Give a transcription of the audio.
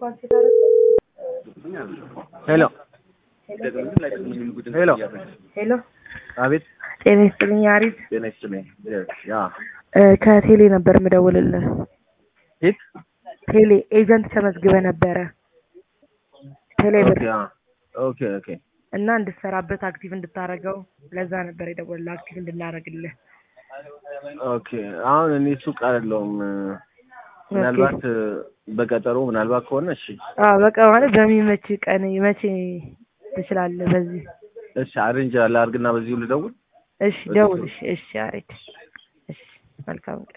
ሄሎ ሄሎ ሄሎ አቤት ጤና ይስጥልኝ አሪፍ ጤና ይስጥልኝ ያ እ ከቴሌ ነበር የምደውልልህ ሂት ቴሌ ኤጀንት ተመዝግበ ነበረ ቴሌ ብር ኦኬ አ ኦኬ ኦኬ እና እንድትሰራበት አክቲቭ እንድታረገው ለዛ ነበር የደወልልህ አክቲቭ እንድናረግልህ ኦኬ አሁን እኔ ሱቅ አይደለሁም ምናልባት በቀጠሮ ምናልባት ከሆነ እሺ አዎ በቃ ማለት በሚመች ቀን መቼ ትችላለህ በዚህ እሺ አሬንጅ ላድርግና በዚሁ ልደውል እሺ ደውል እሺ እሺ አሬድ እሺ መልካም ቀን